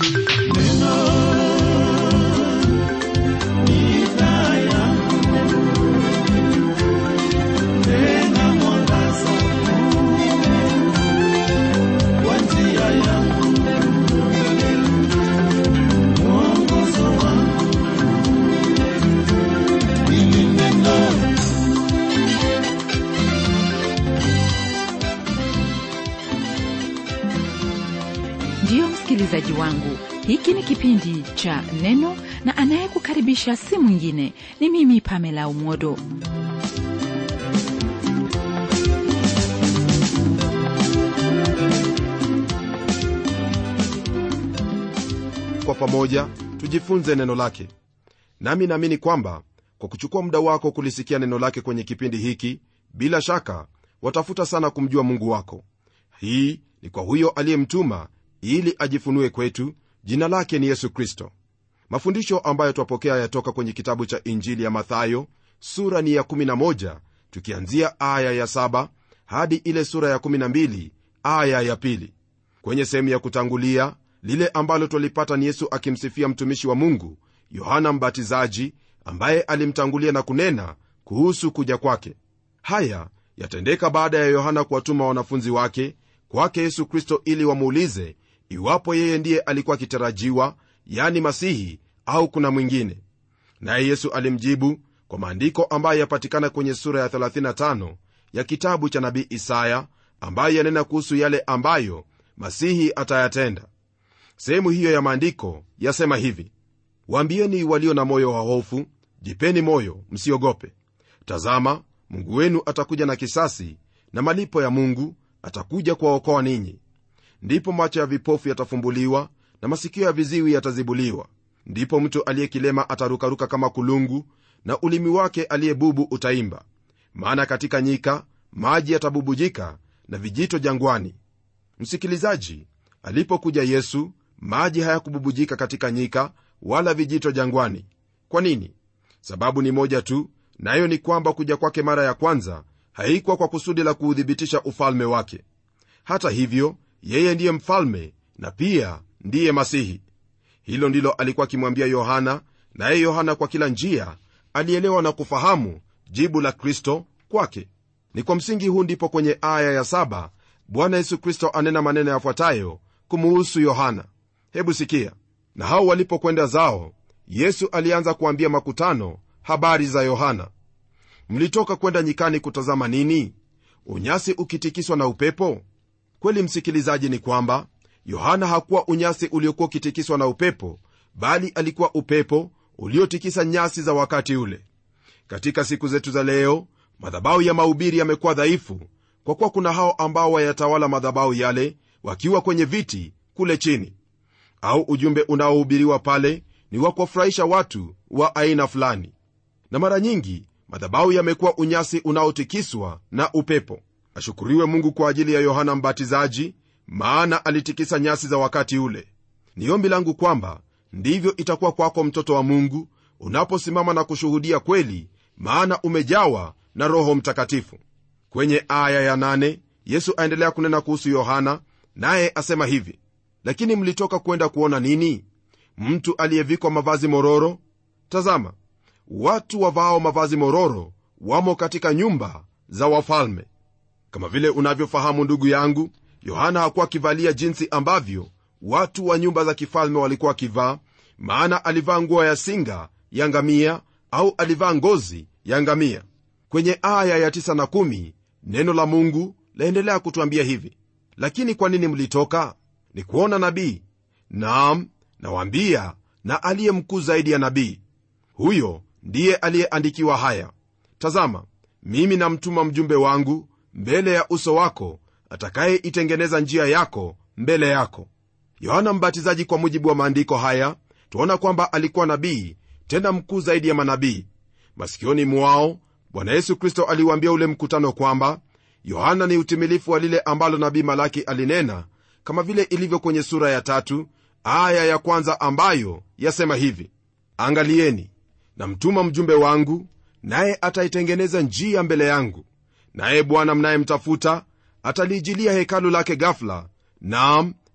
ndiyo msikilizaji wangu hiki ni kipindi cha neno na anayekukaribisha si mwingine ni mimi pamela umodo kwa pamoja tujifunze neno lake nami naamini kwamba kwa kuchukua muda wako kulisikia neno lake kwenye kipindi hiki bila shaka watafuta sana kumjua mungu wako hii ni kwa huyo aliyemtuma ili ajifunue kwetu jina lake ni yesu kristo mafundisho ambayo twapokea yatoka kwenye kitabu cha injili ya mathayo sura ni ya 11 tukianzia aya ya 7 hadi ile sura ya 12 aya ya pili kwenye sehemu ya kutangulia lile ambalo twalipata ni yesu akimsifia mtumishi wa mungu yohana mbatizaji ambaye alimtangulia na kunena kuhusu kuja kwake haya yatendeka baada ya yohana kuwatuma wanafunzi wake kwake yesu kristo ili wamuulize iwapo yeye ndiye alikuwa akitarajiwa yani masihi au kuna mwingine naye yesu alimjibu kwa maandiko ambayo yapatikana kwenye sura ya 35 ya kitabu cha nabii isaya ambayo yanena kuhusu yale ambayo masihi atayatenda sehemu hiyo ya maandiko yasema hivi waambieni walio na moyo wa hofu jipeni moyo msiogope tazama mungu wenu atakuja na kisasi na malipo ya mungu atakuja kuwaokoa ninyi ndipo macho ya vipofu yatafumbuliwa na masikio ya viziwi yatazibuliwa ndipo mtu aliyekilema atarukaruka kama kulungu na ulimi wake aliyebubu utaimba maana katika nyika maji yatabubujika na vijito jangwani msikilizaji alipokuja yesu maji hayakububujika katika nyika wala vijito jangwani kwa nini sababu ni moja tu nayo ni kwamba kuja kwake mara ya kwanza haikuwa kwa kusudi la kuuthibitisha ufalme wake hata hivyo yeye ndiye mfalme na pia ndiye masihi hilo ndilo alikuwa akimwambia yohana naye yohana kwa kila njia alielewa na kufahamu jibu la kristo kwake ni kwa msingi huu ndipo kwenye aya ya saba bwana yesu kristo anena maneno yafuatayo kumuhusu yohana hebu sikia na hao walipokwenda zao yesu alianza kuambia makutano habari za yohana mlitoka kwenda nyikani kutazama nini unyasi ukitikiswa na upepo kweli msikilizaji ni kwamba yohana hakuwa unyasi uliokuwa ukitikiswa na upepo bali alikuwa upepo uliotikisa nyasi za wakati ule katika siku zetu za leo madhabahu ya mahubiri yamekuwa dhaifu kwa kuwa kuna hao ambao wayatawala madhabahu yale wakiwa kwenye viti kule chini au ujumbe unaohubiriwa pale ni wa kuwafurahisha watu wa aina fulani na mara nyingi madhabahu yamekuwa unyasi unaotikiswa na upepo ashukuriwe mungu kwa ajili ya yohana mbatizaji maana alitikisa nyasi za wakati ule ni ombi langu kwamba ndivyo itakuwa kwako mtoto wa mungu unaposimama na kushuhudia kweli maana umejawa na roho mtakatifu kwenye aya ya nane, yesu aendelea kunena kuhusu yohana naye asema hivi lakini mlitoka kwenda kuona nini mtu aliyevikwa mavazi mororo tazama watu wavao mavazi mororo wamo katika nyumba za wafalme kama vile unavyofahamu ndugu yangu yohana hakuwa akivalia jinsi ambavyo watu wa nyumba za kifalme walikuwa wakivaa maana alivaa nguo ya singa ya ngamia au alivaa ngozi ya ngamia kwenye aya ya 9 na 1 neno la mungu laendelea kutwambia hivi lakini kwa nini mlitoka ni kuona nabii naam nawaambia na aliye mkuu zaidi ya nabii huyo ndiye aliyeandikiwa haya tazama mimi namtuma mjumbe wangu mbele ya uso wako atakayeitengeneza njia yako mbele yako yohana mbatizaji kwa mujibu wa maandiko haya tuona kwamba alikuwa nabii tena mkuu zaidi ya manabii masikioni mwao bwana yesu kristo aliwaambia ule mkutano kwamba yohana ni utimilifu wa lile ambalo nabii malaki alinena kama vile ilivyo kwenye sura ya tatu aya ya kwanza ambayo yasema hivi angalieni namtuma mjumbe wangu naye ataitengeneza njia mbele yangu naye bwana mnayemtafuta ataliijilia hekalu lake gafula naam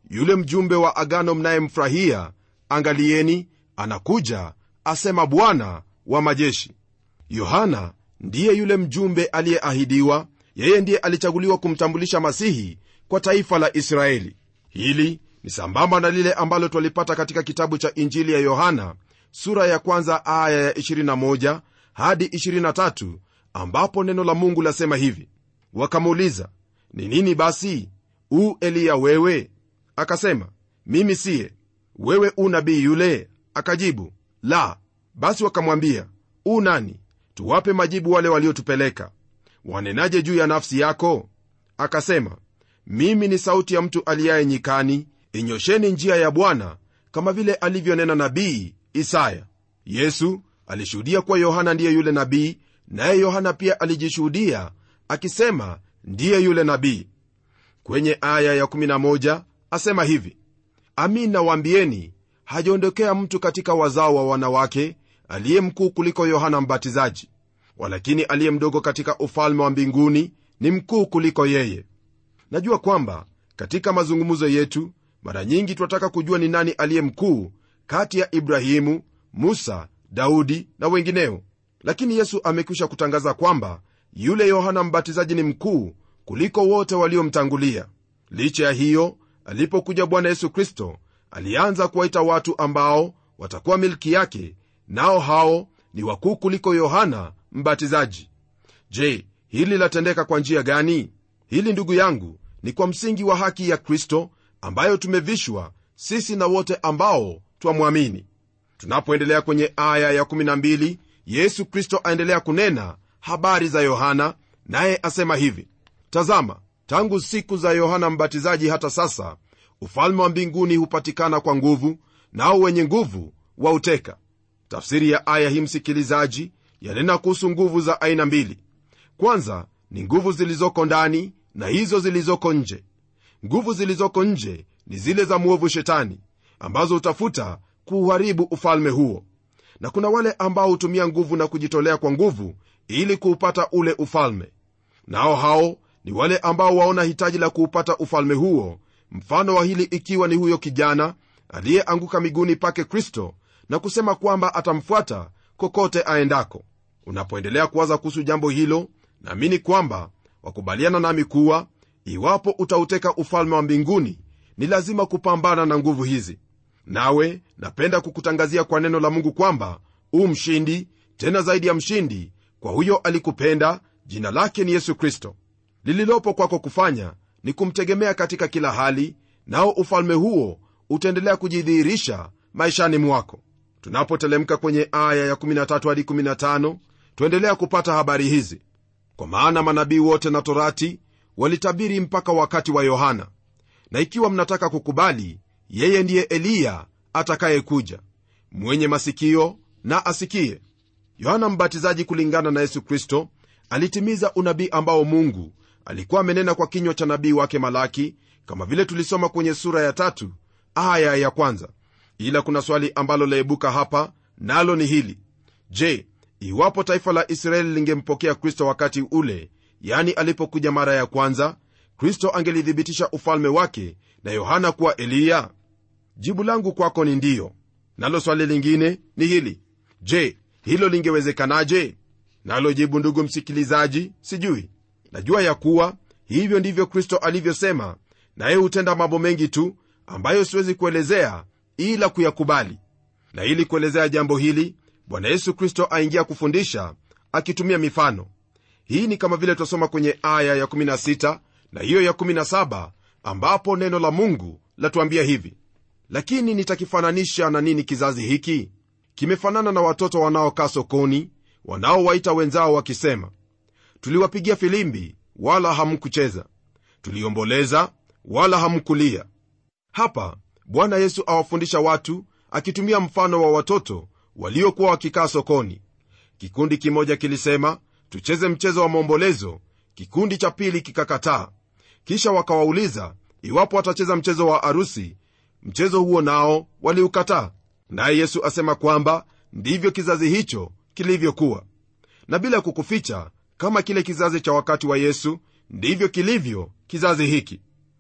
yule mjumbe wa agano mnayemfurahia angalieni anakuja asema bwana wa majeshi yohana ndiye yule mjumbe aliyeahidiwa yeye ndiye alichaguliwa kumtambulisha masihi kwa taifa la israeli hili ni sambamba na lile ambalo twalipata katika kitabu cha injili ya yohana sura ya kwanza aya ya 21 hadi 23 ambapo neno la mungu lasema hivi wakamuuliza ni nini basi u eliya wewe akasema mimi siye wewe u nabii yule akajibu la basi wakamwambia u nani tuwape majibu wale waliotupeleka wanenaje juu ya nafsi yako akasema mimi ni sauti ya mtu aliyaye nyikani inyosheni njia ya bwana kama vile alivyonena nabii isaya yesu alishuhudia kuwa yohana ndiye yule nabii naye yohana pia alijishuhudia akisema ndiye yule nabii kwenye aya ya11 asema hivi amin nawaambieni hajaondokea mtu katika wazao wa wanawake aliye mkuu kuliko yohana mbatizaji walakini aliye mdogo katika ufalme wa mbinguni ni mkuu kuliko yeye najua kwamba katika mazungumzo yetu mara nyingi twataka kujua ni nani aliye mkuu kati ya ibrahimu musa daudi na wengineo lakini yesu amekwisha kutangaza kwamba yule yohana mbatizaji ni mkuu kuliko wote waliomtangulia licha ya hiyo alipokuja bwana yesu kristo alianza kuwaita watu ambao watakuwa milki yake nao hao ni wakuu kuliko yohana mbatizaji je hili latendeka kwa njia gani hili ndugu yangu ni kwa msingi wa haki ya kristo ambayo tumevishwa sisi na wote ambao twamwamini tunapoendelea kwenye aya ya12 yesu kristo aendelea kunena habari za yohana naye asema hivi tazama tangu siku za yohana mbatizaji hata sasa ufalme wa mbinguni hupatikana kwa nguvu nao wenye nguvu wauteka tafsiri ya aya hii msikilizaji yanena kuhusu nguvu za aina mbili kwanza ni nguvu zilizoko ndani na hizo zilizoko nje nguvu zilizoko nje ni zile za mwovu shetani ambazo hutafuta kuuharibu ufalme huo na kuna wale ambao hutumia nguvu na kujitolea kwa nguvu ili kuupata ule ufalme nao hao ni wale ambao waona hitaji la kuupata ufalme huo mfano wa hili ikiwa ni huyo kijana aliyeanguka miguuni pake kristo na kusema kwamba atamfuata kokote aendako unapoendelea kuwaza kuhusu jambo hilo naamini kwamba wakubaliana nami kuwa iwapo utauteka ufalme wa mbinguni ni lazima kupambana na nguvu hizi nawe napenda kukutangazia kwa neno la mungu kwamba u mshindi tena zaidi ya mshindi kwa huyo alikupenda jina lake ni yesu kristo lililopo kwako kufanya ni kumtegemea katika kila hali nao ufalme huo utaendelea kujidhihirisha maishani mwako tunapotelemka kwenye aya ya13 hadi 15 tuendelea kupata habari hizi kwa maana manabii wote na torati walitabiri mpaka wakati wa yohana na ikiwa mnataka kukubali yeye ndiye eliya atakayekuja mwenye masikio na asikie yohana mbatizaji kulingana na yesu kristo alitimiza unabii ambao mungu alikuwa amenena kwa kinywa cha nabii wake malaki kama vile tulisoma kwenye sura ya tatu aya ya kwanza ila kuna swali ambalo laibuka hapa nalo ni hili je iwapo taifa la israeli lingempokea kristo wakati ule yani alipokuja mara ya kwanza kristo angelithibitisha ufalme wake na yohana kuwa eliya jibu langu kwako ni ndiyo nalo swali lingine ni hili je hilo lingewezekanaje nalo jibu ndugu msikilizaji sijui najua ya kuwa hivyo ndivyo kristo alivyosema naye hutenda mambo mengi tu ambayo siwezi kuelezea ila kuyakubali na ili kuelezea jambo hili bwana yesu kristo aingia kufundisha akitumia mifano hii ni kama vile twasoma kwenye aya ya16 na hiyo ya17 ambapo neno la mungu latuambia hivi lakini nitakifananisha na nini kizazi hiki kimefanana na watoto wanaokaa sokoni wanaowaita wenzao wakisema tuliwapigia filimbi wala hamkucheza tuliomboleza wala hamkulia hapa bwana yesu awafundisha watu akitumia mfano wa watoto waliokuwa wakikaa sokoni kikundi kimoja kilisema tucheze mchezo wa maombolezo kikundi cha pili kikakataa kisha wakawauliza iwapo watacheza mchezo wa arusi mchezo huo nao waliukataa naye yesu asema kwamba ndivyo kizazi hicho kilivyokuwa na bila kukuficha kama kile kizazi cha wakati wa yesu ndivyo kilivyo kizazi hiki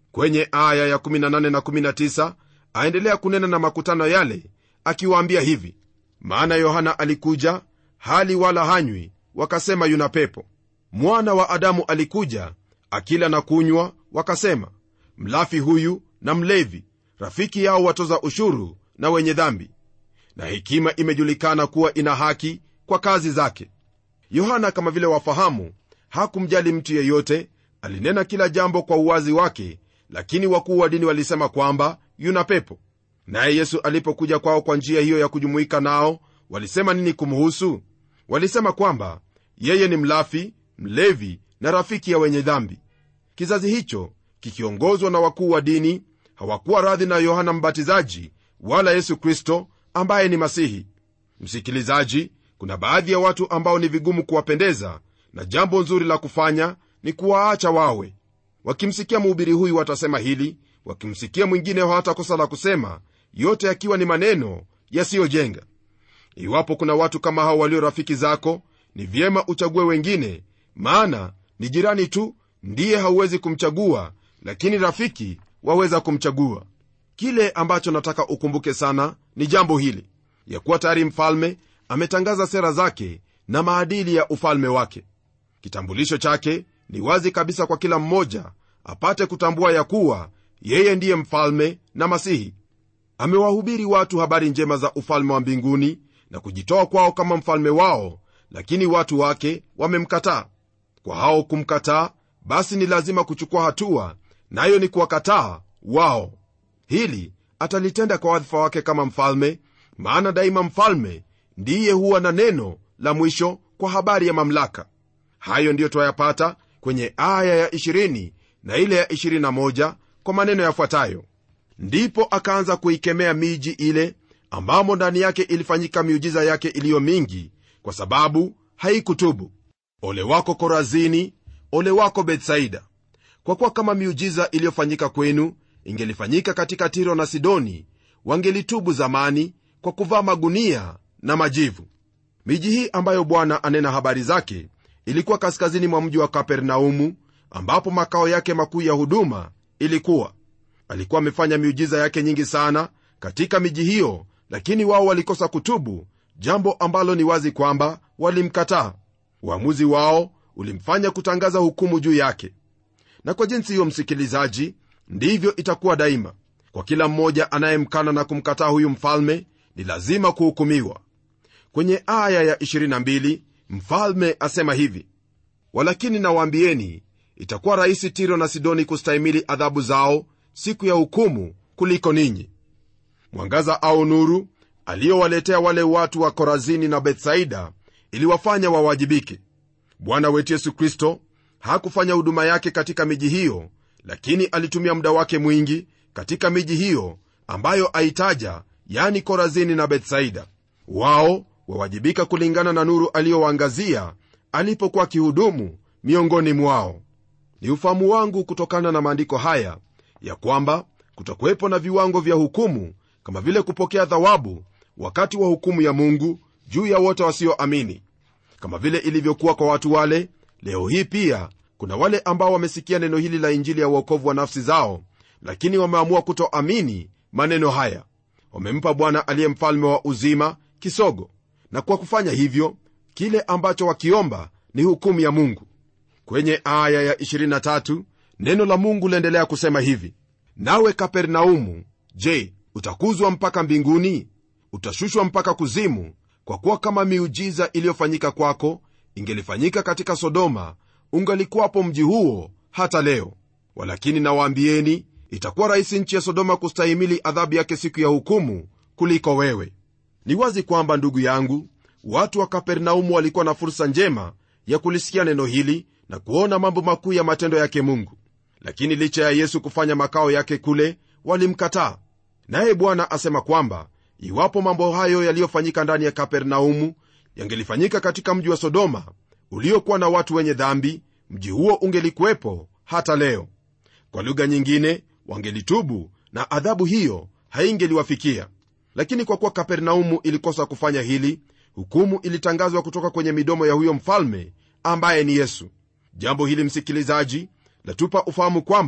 kwenye aya ya 18 na 19 aendelea kunena na makutano yale akiwaambia hivi maana yohana alikuja hali wala hanywi wakasema yuna pepo mwana wa adamu alikuja akila na kunywa wakasema mlafi huyu na mlevi rafiki yao watoza ushuru na wenye dhambi na hekima imejulikana kuwa ina haki kwa kazi zake yohana kama vile wafahamu hakumjali mtu yeyote alinena kila jambo kwa uwazi wake lakini wakuu wa dini walisema kwamba yuna pepo naye yesu alipokuja kwao kwa njia hiyo ya kujumuika nao walisema nini kumhusu walisema kwamba yeye ni mlafi mlevi na rafiki ya wenye dhambi kizazi hicho kikiongozwa na wakuu wa dini hawakuwa radhi na yohana mbatizaji wala yesu kristo ambaye ni masihi msikilizaji kuna baadhi ya watu ambao ni vigumu kuwapendeza na jambo nzuri la kufanya ni kuwaacha wawe wakimsikia mhubiri huyu watasema hili wakimsikia mwingine hawatakosa la kusema yote yakiwa ni maneno yasiyojenga iwapo kuna watu kama hao walio rafiki zako ni vyema uchague wengine maana ni jirani tu ndiye hauwezi kumchagua lakini rafiki waweza kumchagua kile ambacho nataka ukumbuke sana ni jambo hili ya kuwa tayari mfalme ametangaza sera zake na maadili ya ufalme wake kitambulisho chake ni wazi kabisa kwa kila mmoja apate kutambua ya kuwa yeye ndiye mfalme na masihi amewahubiri watu habari njema za ufalme wa mbinguni na kujitoa kwao kama mfalme wao lakini watu wake wamemkataa kwa hao kumkataa basi ni lazima kuchukua hatua nayo na ni kuwakataa wao hili atalitenda kwa wadhifa wake kama mfalme maana daima mfalme ndiye huwa na neno la mwisho kwa habari ya mamlaka hayo ndiyo twayapata kwenye aya ya 20 na ile ya 21 kwa maneno yafuatayo ndipo akaanza kuikemea miji ile ambamo ndani yake ilifanyika miujiza yake iliyo mingi kwa sababu haikutubu ole wako korazini ole wako betsaida kwa kuwa kama miujiza iliyofanyika kwenu ingelifanyika katika tiro na sidoni wangelitubu zamani kwa kuvaa magunia na majivu miji hii ambayo bwana anena habari zake ilikuwa kaskazini mwa mji wa kapernaumu ambapo makao yake makuu ya huduma ilikuwa alikuwa amefanya miujiza yake nyingi sana katika miji hiyo lakini wao walikosa kutubu jambo ambalo ni wazi kwamba walimkataa uamuzi wao ulimfanya kutangaza hukumu juu yake na kwa jinsi hiyo msikilizaji ndivyo itakuwa daima kwa kila mmoja anayemkana na kumkataa huyu mfalme ni lazima kuhukumiwa kwenye aya ya 22 mfalme asema hivi walakini nawaambieni itakuwa rahisi tiro na sidoni kustahimili adhabu zao siku ya hukumu kuliko ninyi mwangaza au nuru aliyowaletea wale watu wa korazini na bethsaida iliwafanya wawajibike bwana wetu yesu kristo hakufanya huduma yake katika miji hiyo lakini alitumia muda wake mwingi katika miji hiyo ambayo aitaja yani korazini na bethsaida wao wawajibika kulingana na nuru aliyowaangazia alipokuwa akihudumu miongoni mwao ni ufahamu wangu kutokana na maandiko haya ya kwamba kutakuwepo na viwango vya hukumu kama vile kupokea thawabu wakati wa hukumu ya mungu juu ya wote wasioamini kama vile ilivyokuwa kwa watu wale leo hii pia kuna wale ambao wamesikia neno hili la injili ya uokovu wa nafsi zao lakini wameamua kutoamini maneno haya wamempa bwana aliye mfalme wa uzima kisogo na kwa kufanya hivyo kile ambacho wakiomba ni hukumu ya mungu kwenye aya ya 23 neno la mungu liendelea kusema hivi nawe kapernaumu je utakuzwa mpaka mbinguni utashushwa mpaka kuzimu kwa kuwa kama miujiza iliyofanyika kwako ingelifanyika katika sodoma ungalikuwapo mji huo hata leo walakini nawaambieni itakuwa rahisi nchi ya sodoma kustahimili adhabu yake siku ya hukumu kuliko wewe ni wazi kwamba ndugu yangu watu wa kapernaumu walikuwa na fursa njema ya kulisikia neno hili na kuona mambo makuu ya matendo yake mungu lakini licha ya yesu kufanya makao yake kule walimkataa naye bwana asema kwamba iwapo mambo hayo yaliyofanyika ndani ya kapernaumu yangelifanyika katika mji wa sodoma uliokuwa na watu wenye dhambi mji huo ungelikuwepo hata leo kwa lugha nyingine wangelitubu na adhabu hiyo haingeliwafikia lakini kwa kuwa kapernaumu ilikosa kufanya hili hukumu ilitangazwa kutoka kwenye midomo ya huyo mfalme ambaye ni yesu jambo hili msikilizaji latupa ufahamu kwamba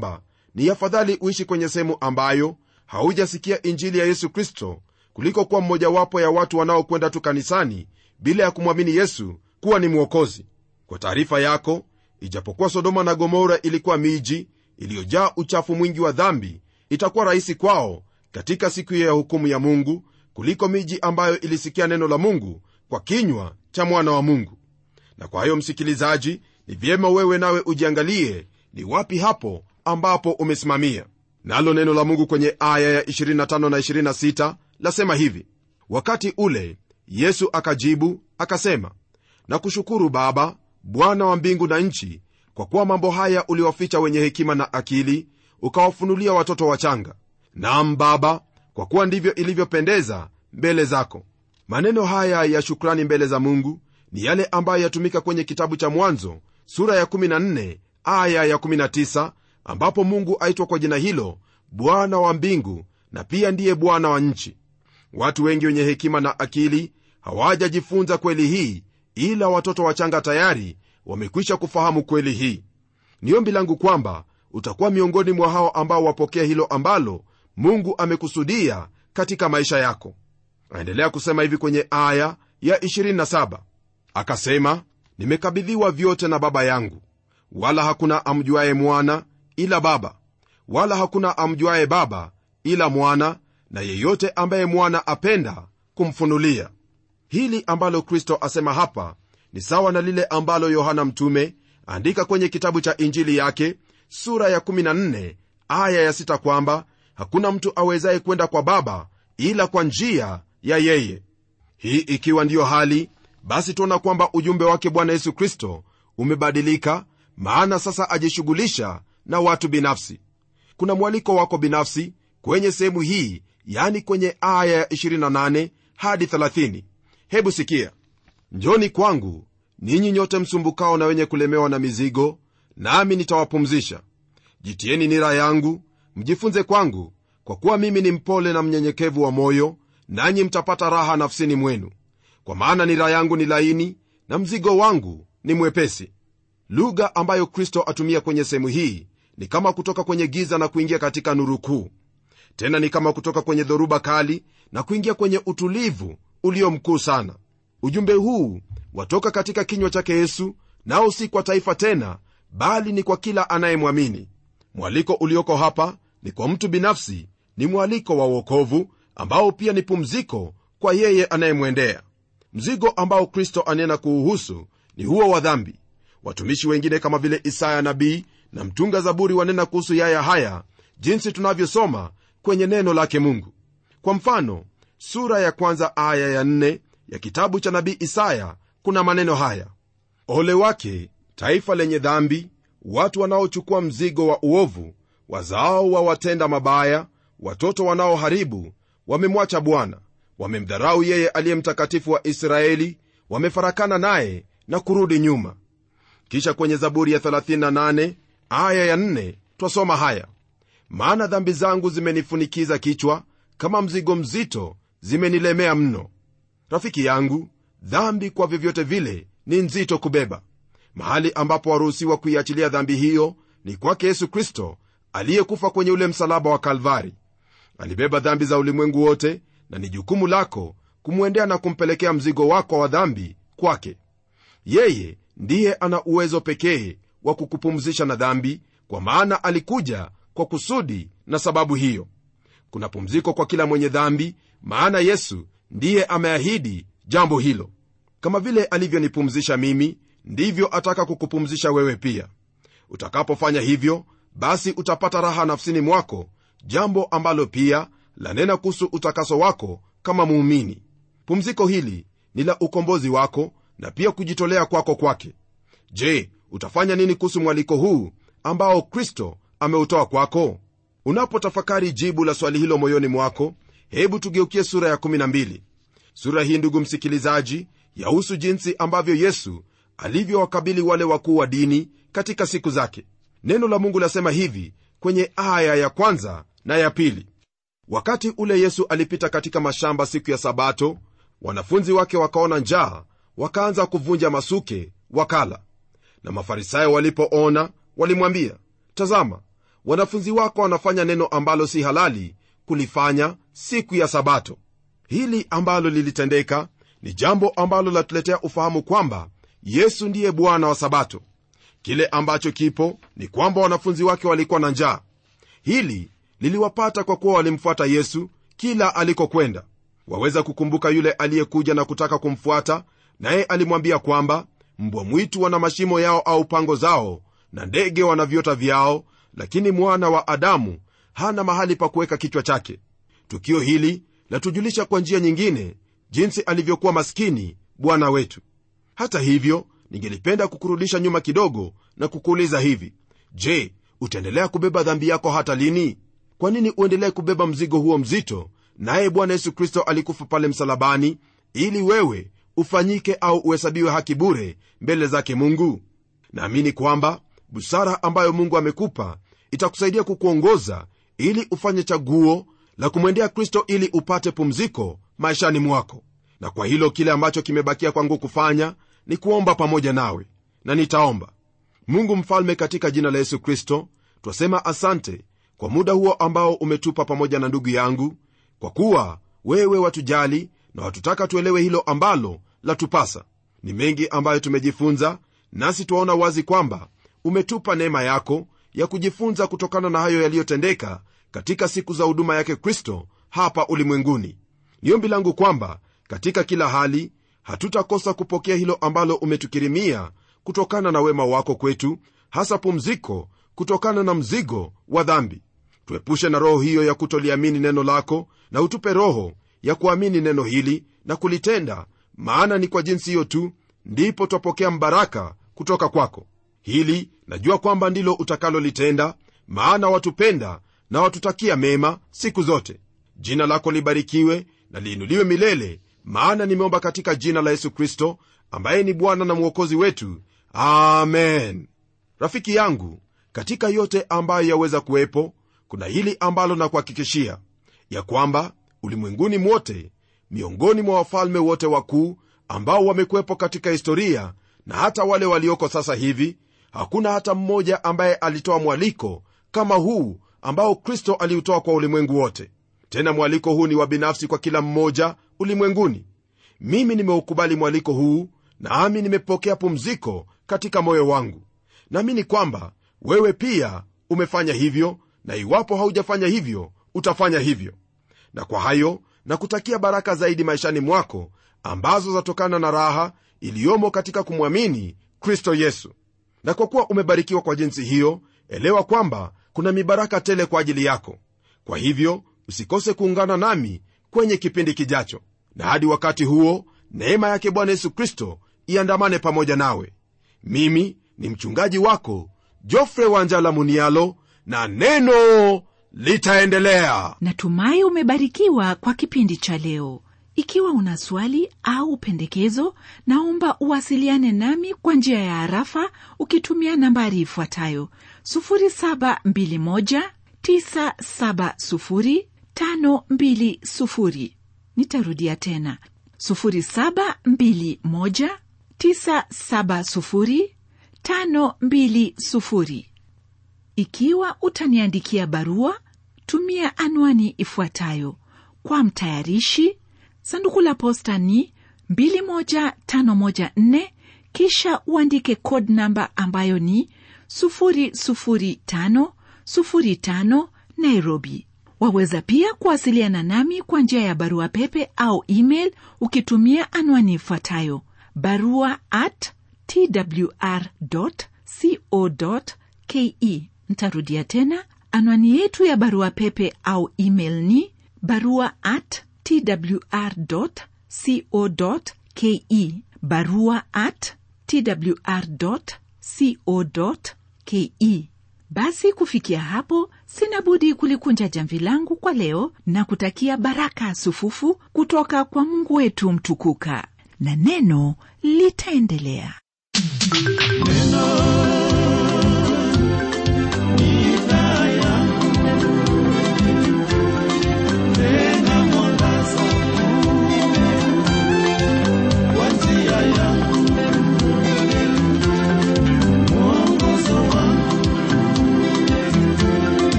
ni afadhali uishi kwenye sehemu ambayo haujasikia injili ya yesu kristo kuliko kuwa mmojawapo ya watu wanaokwenda tu kanisani bila ya kumwamini yesu kuwa ni mwokozi kwa taarifa yako ijapokuwa sodoma na gomora ilikuwa miji iliyojaa uchafu mwingi wa dhambi itakuwa rahisi kwao katika siku hiyo ya hukumu ya mungu kuliko miji ambayo ilisikia neno la mungu kwa kinywa cha mwana wa mungu na kwa hiyo msikilizaji ni vyema wewe nawe ujiangalie ni wapi hapo ambapo umesimamia nalo neno la mungu kwenye aya ya 25 na 26 lasema hivi wakati ule yesu akajibu akasema na kushukuru baba bwana wa mbingu na nchi kwa kuwa mambo haya uliwaficha wenye hekima na akili ukawafunulia watoto wachanga nam baba kwa kuwa ndivyo ilivyopendeza mbele zako maneno haya ya shukrani mbele za mungu ni yale ambayo yatumika kwenye kitabu cha mwanzo sura ya 14 aya ya 19 ambapo mungu aitwa kwa jina hilo bwana wa mbingu na pia ndiye bwana wa nchi watu wengi wenye hekima na akili hawajajifunza kweli hii ila watoto wachanga tayari wamekwisha kufahamu kweli hii ni ombi langu kwamba utakuwa miongoni mwa hao ambao wapokea hilo ambalo mungu amekusudia katika maisha yako aendelea kusema hivi kwenye aya ya 27 akasema nimekabidhiwa vyote na baba yangu wala hakuna amjuaye mwana ila baba wala hakuna amjuaye baba ila mwana na yeyote ambaye mwana apenda kumfunulia hili ambalo kristo asema hapa ni sawa na lile ambalo yohana mtume andika kwenye kitabu cha injili yake sura ya 14 aya ya 6 kwamba hakuna mtu awezaye kwenda kwa baba ila kwa njia ya yeye hii ikiwa ndiyo hali basi tuona kwamba ujumbe wake bwana yesu kristo umebadilika maana sasa ajishughulisha na watu binafsi kuna mwaliko wako binafsi kwenye sehemu hii yani kwenye aya ya 28 hadi 30 hebu sikia njoni kwangu ninyi nyote msumbukao na wenye kulemewa na mizigo nami nitawapumzisha jitieni nira yangu mjifunze kwangu kwa kuwa mimi ni mpole na mnyenyekevu wa moyo nanyi mtapata raha nafsini mwenu kwa maana nira yangu ni laini na mzigo wangu ni mwepesi lugha ambayo kristo atumia kwenye sehemu hii ni kama kutoka kwenye giza na kuingia katika nuru kuu tena ni kama kutoka kwenye dhoruba kali na kuingia kwenye utulivu ulio mkuu sana ujumbe huu watoka katika kinywa chake yesu nao si kwa taifa tena bali ni kwa kila anayemwamini mwaliko ulioko hapa ni kwa mtu binafsi ni mwaliko wa uokovu ambao pia ni pumziko kwa yeye anayemwendea mzigo ambao kristo anena kuuhusu ni huo wa dhambi watumishi wengine kama vile isaya nabii na mtunga zaburi wanena kuhusu yaya haya jinsi tunavyosoma kwenye neno lake mungu kwa mfano sura ya kwanza aya ya nne ya kitabu cha nabii isaya kuna maneno haya ole wake taifa lenye dhambi watu wanaochukua mzigo wa uovu wazao wa watenda mabaya watoto wanaoharibu wamemwacha bwana wamemdharau yeye aliye mtakatifu wa israeli wamefarakana naye na kurudi nyuma kisha kwenye zaburi ya 38 aya ya 4 twasoma haya maana dhambi zangu zimenifunikiza kichwa kama mzigo mzito zimenilemea mno rafiki yangu dhambi kwa vyovyote vile ni nzito kubeba mahali ambapo waruhusiwa kuiachilia dhambi hiyo ni kwake yesu kristo aliyekufa kwenye ule msalaba wa kalvari alibeba dhambi za ulimwengu wote na ni jukumu lako kumwendea na kumpelekea mzigo wako wa dhambi kwake yeye ndiye ana uwezo pekee wa kukupumzisha na dhambi kwa maana alikuja kwa kusudi na sababu hiyo kuna pumziko kwa kila mwenye dhambi maana yesu ndiye ameahidi jambo hilo kama vile alivyonipumzisha mimi ndivyo ataka kukupumzisha wewe pia utakapofanya hivyo basi utapata raha nafsini mwako jambo ambalo pia lanena kuhusu utakaso wako kama muumini pumziko hili ni la ukombozi wako na pia kujitolea kwako kwake je utafanya nini kuhusu mwaliko huu ambao kristo ameutoa kwako unapotafakari jibu la swali hilo moyoni mwako hebu tugeukie sura ya 12 sura hii ndugu msikilizaji yahusu jinsi ambavyo yesu alivyowakabili wale wakuu wa dini katika siku zake neno la mungu lasema hivi kwenye aya ya kwanza na ya pili wakati ule yesu alipita katika mashamba siku ya sabato wanafunzi wake wakaona njaa wakaanza kuvunja masuke wakala na mafarisayo walipoona walimwambia tazama wanafunzi wako wanafanya neno ambalo si halali kulifanya siku ya sabato hili ambalo lilitendeka ni jambo ambalo latuletea ufahamu kwamba yesu ndiye bwana wa sabato kile ambacho kipo ni kwamba wanafunzi wake walikuwa na njaa hili liliwapata kwa kuwa walimfuata yesu kila alikokwenda waweza kukumbuka yule aliyekuja na kutaka kumfuata naye alimwambia kwamba mbwa mwitu wana mashimo yao au pango zao na ndege wana viota vyao lakini mwana wa adamu hana mahali pa kuweka kichwa chake tukio hili latujulisha kwa njia nyingine jinsi alivyokuwa maskini bwana wetu hata hivyo ningelipenda kukurudisha nyuma kidogo na kukuuliza hivi je utaendelea kubeba dhambi yako hata lini kwa nini uendelee kubeba mzigo huo mzito naye bwana yesu kristo alikufa pale msalabani ili wewe ufanyike au uhesabiwe haki bure mbele zake mungu naamini kwamba busara ambayo mungu amekupa itakusaidia kukuongoza ili ufanye chaguo la kumwendea kristo ili upate pumziko maishani mwako na kwa hilo kile ambacho kimebakia kwangu kufanya ni kuomba pamoja nawe na nitaomba mungu mfalme katika jina la yesu kristo twasema asante kwa muda huo ambao umetupa pamoja na ndugu yangu kwa kuwa wewe watujali na watutaka tuelewe hilo ambalo latupasa ni mengi ambayo tumejifunza nasi twaona wazi kwamba umetupa neema yako ya kujifunza kutokana na hayo yaliyotendeka katika siku za huduma yake kristo hapa ulimwenguni ni ombi langu kwamba katika kila hali hatutakosa kupokea hilo ambalo umetukirimia kutokana na wema wako kwetu hasa pumziko kutokana na mzigo wa dhambi tuepushe na roho hiyo ya kutoliamini neno lako na utupe roho ya kuamini neno hili na kulitenda maana ni kwa jinsi hiyo tu ndipo twapokea mbaraka kutoka kwako hili najua kwamba ndilo utakalolitenda maana watupenda na watutakia mema siku zote jina lako libarikiwe na liinuliwe milele maana nimeomba katika jina la yesu kristo ambaye ni bwana na mwokozi wetu amen rafiki yangu katika yote ambayo yaweza kuwepo kuna hili ambalo nakuhakikishia ya kwamba ulimwenguni mwote miongoni mwa wafalme wote wakuu ambao wamekuwepo katika historia na hata wale walioko sasa hivi hakuna hata mmoja ambaye alitoa mwaliko kama huu ambao kristo aliutoa kwa ulimwengu wote tena mwaliko huu ni wa binafsi kwa kila mmoja ulimwenguni mimi nimeukubali mwaliko huu nami nimepokea pumziko katika moyo wangu naamini kwamba wewe pia umefanya hivyo na iwapo haujafanya hivyo utafanya hivyo na kwa hayo na kutakia baraka zaidi maishani mwako ambazo zatokana na raha iliyomo katika kumwamini kristo yesu na kwa kuwa umebarikiwa kwa jinsi hiyo elewa kwamba kuna mibaraka tele kwa ajili yako kwa hivyo usikose kuungana nami kwenye kipindi kijacho na hadi wakati huo neema yake bwana yesu kristo iandamane pamoja nawe mimi ni mchungaji wako jofre wanjala munialo na neno litaendelea natumai umebarikiwa kwa kipindi cha leo ikiwa una swali au pendekezo naomba uwasiliane nami kwa njia ya harafa ukitumia nambari ifuatayo 721970520 nitarudia tena 721970520 ikiwa utaniandikia barua tumia anwani ifuatayo kwa mtayarishi sanduku la posta ni 21514 kisha uandike code namba ambayo ni 00505 nairobi waweza pia kuwasiliana nami kwa njia ya barua pepe au email ukitumia anwani ifuatayo barua at twr co ke ntarudia tena anwani yetu ya barua pepe au email ni barua at twr co ke barua at twr co ke basi kufikia hapo sina budi kulikunja jamvi langu kwa leo na kutakia baraka sufufu kutoka kwa mungu wetu mtukuka na neno litaendelea neno